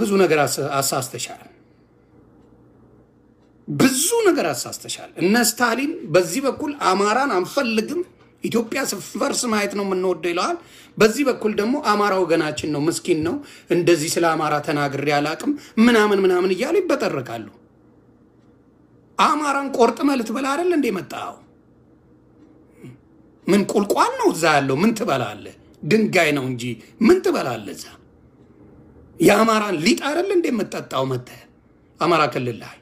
በብዙ ነገር አሳስተሻል። ብዙ ነገር አሳስተሻል። እነ ስታሊን በዚህ በኩል አማራን አንፈልግም ኢትዮጵያ ስፈርስ ማየት ነው የምንወደው ይለዋል። በዚህ በኩል ደግሞ አማራ ወገናችን ነው፣ ምስኪን ነው፣ እንደዚህ ስለ አማራ ተናግሬ አላቅም ምናምን ምናምን እያሉ ይበጠረቃሉ። አማራን ቆርጥመህ ልትበላ አይደል እንዴ መጣው? ምን ቁልቋል ነው እዛ ያለው? ምን ትበላለህ? ድንጋይ ነው እንጂ ምን ትበላለህ እዛ? የአማራን ሊጥ አይደል እንዴ የምጠጣው? መተህ አማራ ክልል ላይ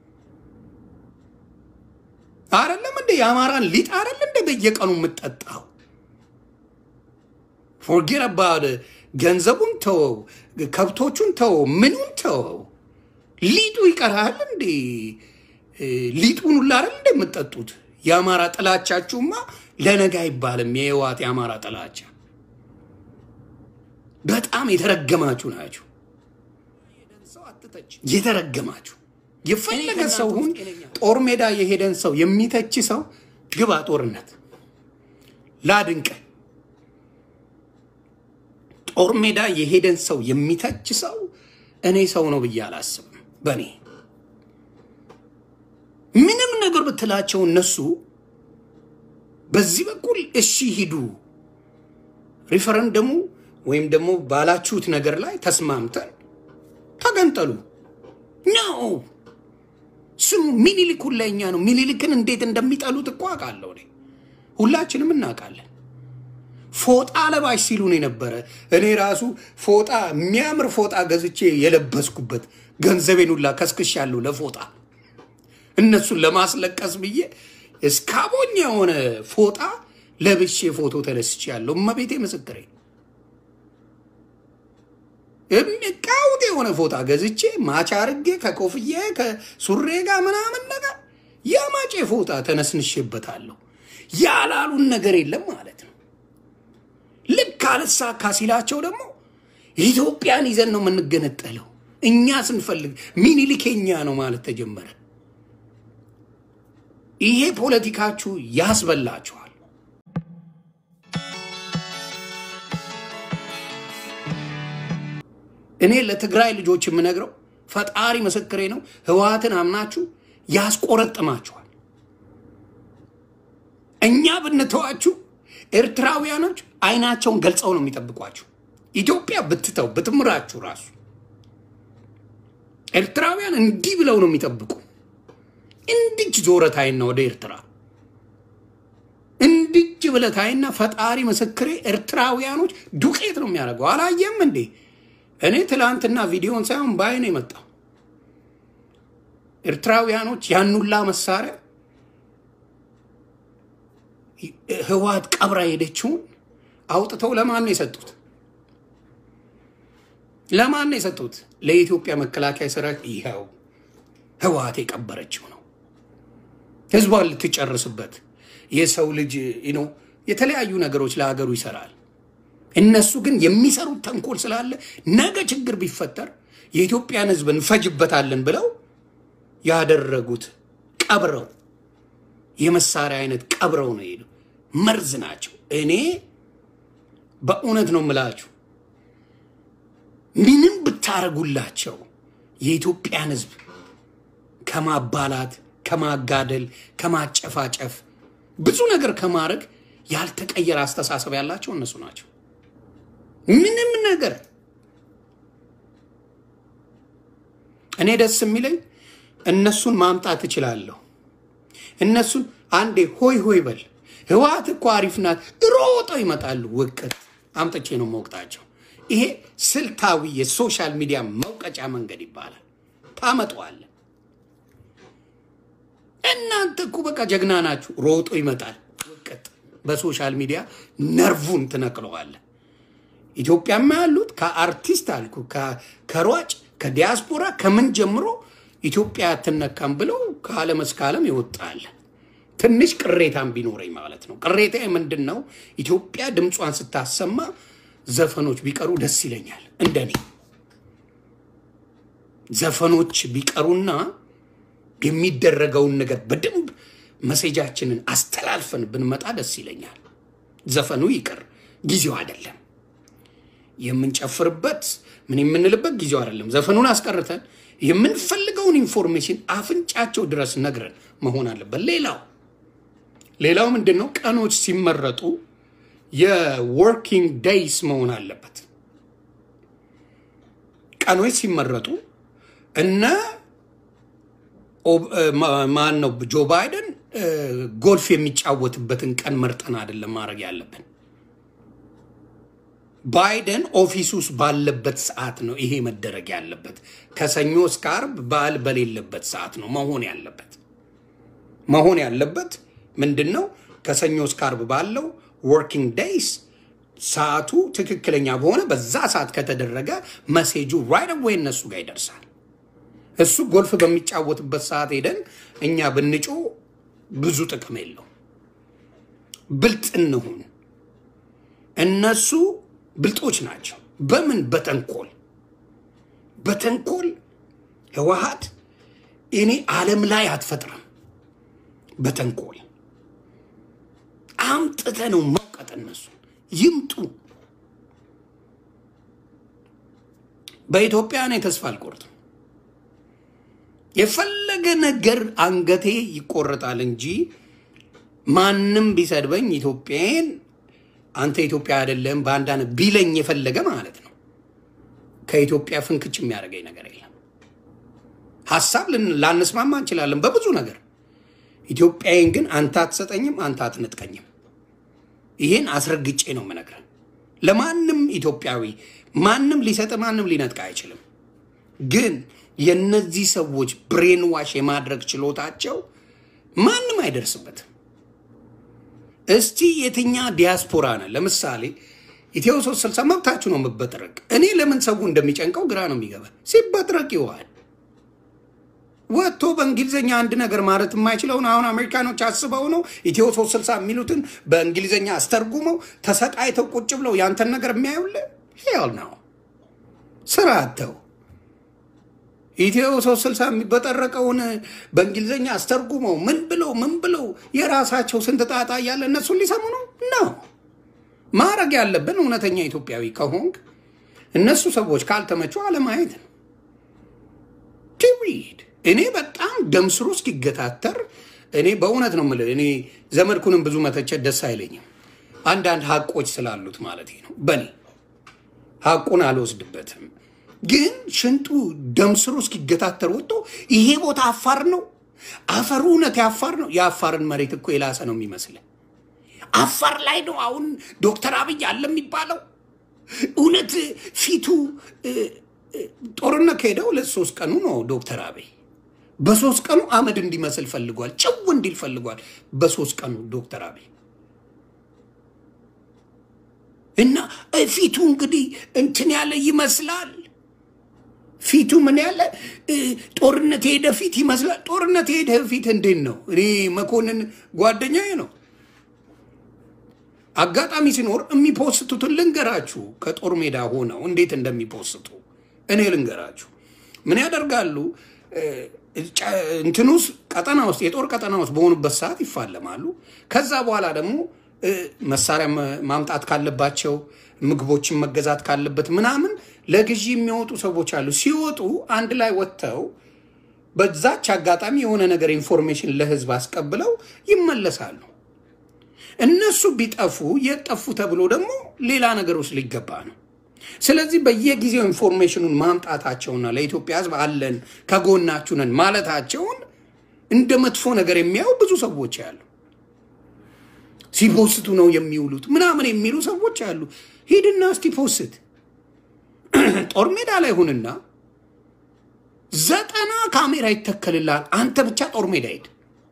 አይደለም እንዴ የአማራን ሊጥ አይደል እንዴ በየቀኑ የምጠጣው? ፎርጌት አባውት ገንዘቡን ተወው፣ ከብቶቹን ተወው፣ ምኑን ተወው። ሊጡ ይቀራል እንዴ? ሊጡን ሁላ አይደል እንዴ የምጠጡት? የአማራ ጥላቻችሁማ ለነገ አይባልም። የህዋት የአማራ ጥላቻ በጣም የተረገማችሁ ናችሁ። የተረገማችሁ የፈለገ ሰው ሁን፣ ጦር ሜዳ የሄደን ሰው የሚተች ሰው ግባ ጦርነት ላድንቀ ጦር ሜዳ የሄደን ሰው የሚተች ሰው እኔ ሰው ነው ብዬ አላስብም። በእኔ ምንም ነገር ብትላቸው እነሱ በዚህ በኩል እሺ ሂዱ፣ ሪፈረንደሙ ወይም ደግሞ ባላችሁት ነገር ላይ ተስማምተን ተገንጠሉ ነው። ስሙ ሚኒሊክ ሁላ የኛ ነው። ሚኒሊክን እንዴት እንደሚጠሉት እኮ አውቃለሁ እኔ። ሁላችንም እናውቃለን። ፎጣ ለባሽ ሲሉን የነበረ እኔ ራሱ ፎጣ የሚያምር ፎጣ ገዝቼ የለበስኩበት ገንዘቤን ሁላ ከስክሻለሁ ለፎጣ እነሱን ለማስለቀስ ብዬ እስካቦኝ የሆነ ፎጣ ለብሼ ፎቶ ተነስቻለሁ። እመቤቴ ምስክሬ የሚቃውጥ የሆነ ፎጣ ገዝቼ ማች አርጌ ከኮፍዬ ከሱሬ ጋር ምናምን ነገር የማጬ ፎጣ ተነስንሼበታለሁ። ያላሉን ነገር የለም ማለት ነው። ልክ አልሳካ ሲላቸው ደግሞ ኢትዮጵያን ይዘን ነው የምንገነጠለው እኛ ስንፈልግ ሚኒሊክ የኛ ነው ማለት ተጀመረ። ይሄ ፖለቲካችሁ ያስበላችኋል። እኔ ለትግራይ ልጆች የምነግረው ፈጣሪ ምስክሬ ነው፣ ህወሓትን አምናችሁ ያስቆረጥማችኋል። እኛ ብንተዋችሁ ኤርትራውያኖች አይናቸውን ገልጸው ነው የሚጠብቋችሁ። ኢትዮጵያ ብትተው ብትምራችሁ ራሱ ኤርትራውያን እንዲህ ብለው ነው የሚጠብቁ። እንድች ዞረታይና ወደ ኤርትራ እንድች ብለታይና ፈጣሪ ምስክሬ ኤርትራውያኖች ዱቄት ነው የሚያደርገው። አላየም እንዴ? እኔ ትላንትና ቪዲዮን ሳይሆን ባይ ነው የመጣው። ኤርትራውያኖች ያኑላ መሳሪያ ህወሓት ቀብራ ሄደችውን አውጥተው ለማን ነው የሰጡት? ለማን ነው የሰጡት? ለኢትዮጵያ መከላከያ ሰራዊት። ይኸው ህወሓት የቀበረችው ነው። ህዝቧን ልትጨርስበት የሰው ልጅ ነው የተለያዩ ነገሮች ለሀገሩ ይሰራል። እነሱ ግን የሚሰሩት ተንኮል ስላለ ነገ ችግር ቢፈጠር የኢትዮጵያን ህዝብ እንፈጅበታለን ብለው ያደረጉት ቀብረው የመሳሪያ አይነት ቀብረው ነው ሄዱ። መርዝ ናቸው። እኔ በእውነት ነው የምላችሁ ምንም ብታረጉላቸው የኢትዮጵያን ህዝብ ከማባላት፣ ከማጋደል፣ ከማጨፋጨፍ ብዙ ነገር ከማድረግ ያልተቀየረ አስተሳሰብ ያላቸው እነሱ ናቸው። ምንም ነገር እኔ ደስ የሚለኝ እነሱን ማምጣት እችላለሁ። እነሱን አንዴ ሆይ ሆይ በል ህወሓት እኮ አሪፍ ናት፣ ሮጠው ይመጣሉ። ውቅት አምጥቼ ነው መውቅጣቸው። ይሄ ስልታዊ የሶሻል ሚዲያ መውቀጫ መንገድ ይባላል። ታመጠዋለ። እናንተ እኮ በቃ ጀግና ናችሁ። ሮጦ ይመጣል። ውቅት በሶሻል ሚዲያ ነርቡን ትነቅለዋለ። ኢትዮጵያማ ያሉት ከአርቲስት አልኩ ከሯጭ ከዲያስፖራ ከምን ጀምሮ ኢትዮጵያ አትነካም ብለው ከዓለም እስከ ዓለም ይወጣል። ትንሽ ቅሬታም ቢኖረኝ ማለት ነው። ቅሬታ ምንድን ነው? ኢትዮጵያ ድምጿን ስታሰማ ዘፈኖች ቢቀሩ ደስ ይለኛል። እንደኔ ዘፈኖች ቢቀሩና የሚደረገውን ነገር በደንብ መሴጃችንን አስተላልፈን ብንመጣ ደስ ይለኛል። ዘፈኑ ይቅር፣ ጊዜው አይደለም። የምንጨፍርበት ምን የምንልበት ጊዜው አይደለም። ዘፈኑን አስቀርተን የምንፈልገውን ኢንፎርሜሽን አፍንጫቸው ድረስ ነግረን መሆን አለበት። ሌላው ሌላው ምንድን ነው? ቀኖች ሲመረጡ የወርኪንግ ዴይስ መሆን አለበት። ቀኖች ሲመረጡ እነ ማን ነው ጆ ባይደን ጎልፍ የሚጫወትበትን ቀን መርጠን አይደለም ማድረግ ያለብን። ባይደን ኦፊስ ውስጥ ባለበት ሰዓት ነው ይሄ መደረግ ያለበት። ከሰኞ እስከ ዓርብ በዓል በሌለበት ሰዓት ነው መሆን ያለበት። መሆን ያለበት ምንድን ነው? ከሰኞ እስከ ዓርብ ባለው ወርኪንግ ዴይስ ሰዓቱ ትክክለኛ በሆነ በዛ ሰዓት ከተደረገ መሴጁ ራይት ዌይ እነሱ ጋር ይደርሳል። እሱ ጎልፍ በሚጫወትበት ሰዓት ሄደን እኛ ብንጮ ብዙ ጥቅም የለው። ብልጥ እንሁን። እነሱ ብልጦች ናቸው። በምን በተንኮል በተንኮል ህወሓት እኔ ዓለም ላይ አትፈጥርም። በተንኮል አምጥተ ነው መውቀጥ። እነሱ ይምጡ። በኢትዮጵያ እኔ ተስፋ አልቆርጥም። የፈለገ ነገር አንገቴ ይቆረጣል እንጂ ማንም ቢሰድበኝ ኢትዮጵያን አንተ ኢትዮጵያ አይደለም በአንዳንድ ቢለኝ የፈለገ ማለት ነው ከኢትዮጵያ ፍንክች የሚያደርገኝ ነገር የለም። ሀሳብ ላንስማማ እንችላለን በብዙ ነገር። ኢትዮጵያዬን ግን አንተ አትሰጠኝም፣ አንተ አትነጥቀኝም። ይሄን አስረግጬ ነው የምነግረን። ለማንም ኢትዮጵያዊ ማንም ሊሰጥ ማንም ሊነጥቅ አይችልም። ግን የነዚህ ሰዎች ብሬን ዋሽ የማድረግ ችሎታቸው ማንም አይደርስበትም። እስቲ የትኛ ዲያስፖራ ነን? ለምሳሌ ኢትዮ ሶስት ስልሳ መብታችሁ ነው የምበጥረቅ። እኔ ለምን ሰው እንደሚጨንቀው ግራ ነው የሚገባ። ሲበጥረቅ ይዋል ወጥቶ በእንግሊዝኛ አንድ ነገር ማለት የማይችለውን አሁን አሜሪካኖች አስበው ነው ኢትዮ ሶስት ስልሳ የሚሉትን በእንግሊዝኛ አስተርጉመው ተሰቃይተው ቁጭ ብለው ያንተን ነገር የሚያዩልህ ሄል ነው ስራ አተው ኢትዮ ሶስት ስልሳ የሚበጠረቀውን በእንግሊዝኛ አስተርጉመው ምን ብለው ምን ብለው የራሳቸው ስንት ጣጣ እያለ እነሱን ሊሰሙ ነው ነው ማድረግ ያለብን። እውነተኛ ኢትዮጵያዊ ከሆንክ እነሱ ሰዎች ካልተመቹ አለማየት ነው። ቲዊድ እኔ በጣም ደም ስሩ እስኪገታተር እኔ በእውነት ነው የምልህ። እኔ ዘመድኩንም ብዙ መተቸት ደስ አይለኝም። አንዳንድ ሀቆች ስላሉት ማለት ነው። በኔ ሀቁን አልወስድበትም። ግን ሽንጡ ደም ስሩ እስኪገታተር ወጥቶ ይሄ ቦታ አፋር ነው፣ አፈሩ እውነት የአፋር ነው። የአፋርን መሬት እኮ የላሰ ነው የሚመስለን። አፋር ላይ ነው አሁን ዶክተር አብይ አለ የሚባለው። እውነት ፊቱ ጦርነት ከሄደ ሁለት ሶስት ቀኑ ነው ዶክተር አብይ በሶስት ቀኑ አመድ እንዲመስል ፈልጓል፣ ጭው እንዲል ፈልጓል። በሶስት ቀኑ ዶክተር አብይ እና ፊቱ እንግዲህ እንትን ያለ ይመስላል። ፊቱ ምን ያለ ጦርነት የሄደ ፊት ይመስላል። ጦርነት የሄደ ፊት እንዴት ነው? እኔ መኮንን ጓደኛዬ ነው። አጋጣሚ ሲኖር የሚፖስቱትን ልንገራችሁ። ከጦር ሜዳ ሆነው እንዴት እንደሚፖስቱ እኔ ልንገራችሁ። ምን ያደርጋሉ? እንትን ውስጥ ቀጠና ውስጥ የጦር ቀጠና ውስጥ በሆኑበት ሰዓት ይፋለማሉ። ከዛ በኋላ ደግሞ መሳሪያ ማምጣት ካለባቸው ምግቦችን መገዛት ካለበት ምናምን ለግዢ የሚወጡ ሰዎች አሉ። ሲወጡ አንድ ላይ ወጥተው በዛች አጋጣሚ የሆነ ነገር ኢንፎርሜሽን ለህዝብ አስቀብለው ይመለሳሉ። እነሱ ቢጠፉ የጠፉ ተብሎ ደግሞ ሌላ ነገር ውስጥ ሊገባ ነው። ስለዚህ በየጊዜው ኢንፎርሜሽኑን ማምጣታቸውና ለኢትዮጵያ ህዝብ አለን ከጎናችሁ ነን ማለታቸውን እንደ መጥፎ ነገር የሚያዩ ብዙ ሰዎች አሉ። ሲፖስቱ ነው የሚውሉት ምናምን የሚሉ ሰዎች አሉ። ሂድና እስቲ ፖስት ጦር ሜዳ ላይ ሁንና ዘጠና ካሜራ ይተከልልሃል። አንተ ብቻ ጦር ሜዳ ሂድ፣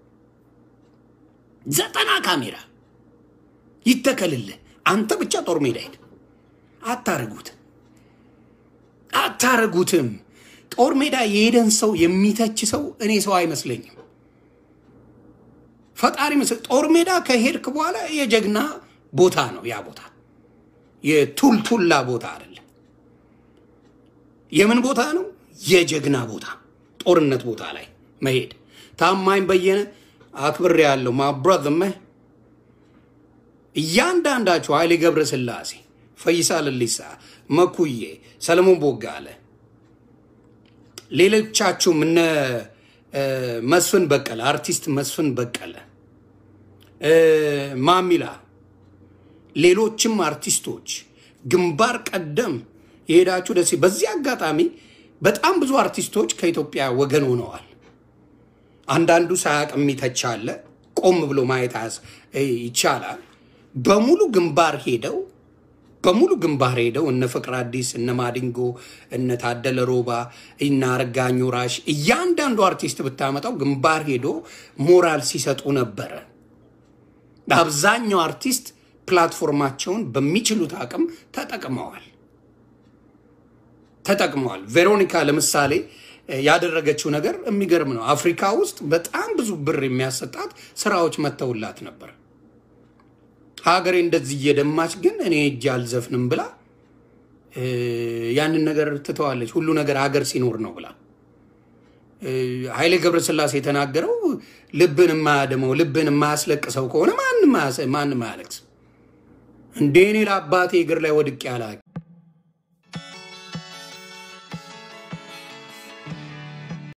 ዘጠና ካሜራ ይተከልልህ። አንተ ብቻ ጦር ሜዳ ሂድ። አታረጉትም፣ አታረጉትም። ጦር ሜዳ የሄደን ሰው የሚተች ሰው እኔ ሰው አይመስለኝም። ፈጣሪ ምስል ጦር ሜዳ ከሄድክ በኋላ የጀግና ቦታ ነው ያ ቦታ፣ የቱልቱላ ቦታ አይደለም። የምን ቦታ ነው? የጀግና ቦታ፣ ጦርነት ቦታ ላይ መሄድ። ታማኝ በየነ አክብሬ ያለው ማብራዘመ እያንዳንዳችሁ ኃይሌ ገብረ ስላሴ፣ ፈይሳ ለሊሳ፣ መኩዬ፣ ሰለሞን ቦጋለ፣ ሌሎቻችሁም እነ መስፍን በቀለ አርቲስት መስፍን በቀለ፣ ማሚላ፣ ሌሎችም አርቲስቶች ግንባር ቀደም የሄዳችሁ ደስ በዚህ አጋጣሚ በጣም ብዙ አርቲስቶች ከኢትዮጵያ ወገን ሆነዋል። አንዳንዱ ሳያቅ የሚተች አለ። ቆም ብሎ ማየት ይቻላል። በሙሉ ግንባር ሄደው በሙሉ ግንባር ሄደው እነ ፍቅር አዲስ፣ እነ ማዲንጎ፣ እነ ታደለ ሮባ፣ እነ አረጋኝ ወራሽ እያንዳንዱ አርቲስት ብታመጣው ግንባር ሄዶ ሞራል ሲሰጡ ነበረ። አብዛኛው አርቲስት ፕላትፎርማቸውን በሚችሉት አቅም ተጠቅመዋል ተጠቅመዋል። ቬሮኒካ ለምሳሌ ያደረገችው ነገር የሚገርም ነው። አፍሪካ ውስጥ በጣም ብዙ ብር የሚያሰጣት ስራዎች መተውላት ነበር። ሀገሬ እንደዚህ እየደማች ግን እኔ እጅ አልዘፍንም ብላ ያንን ነገር ትተዋለች። ሁሉ ነገር ሀገር ሲኖር ነው ብላ ኃይሌ ገብረስላሴ የተናገረው ልብን የማያደመው ልብን የማያስለቅሰው ከሆነ ማንም አያለቅስም። እንደ እኔ ለአባቴ እግር ላይ ወድቄ አላውቅም።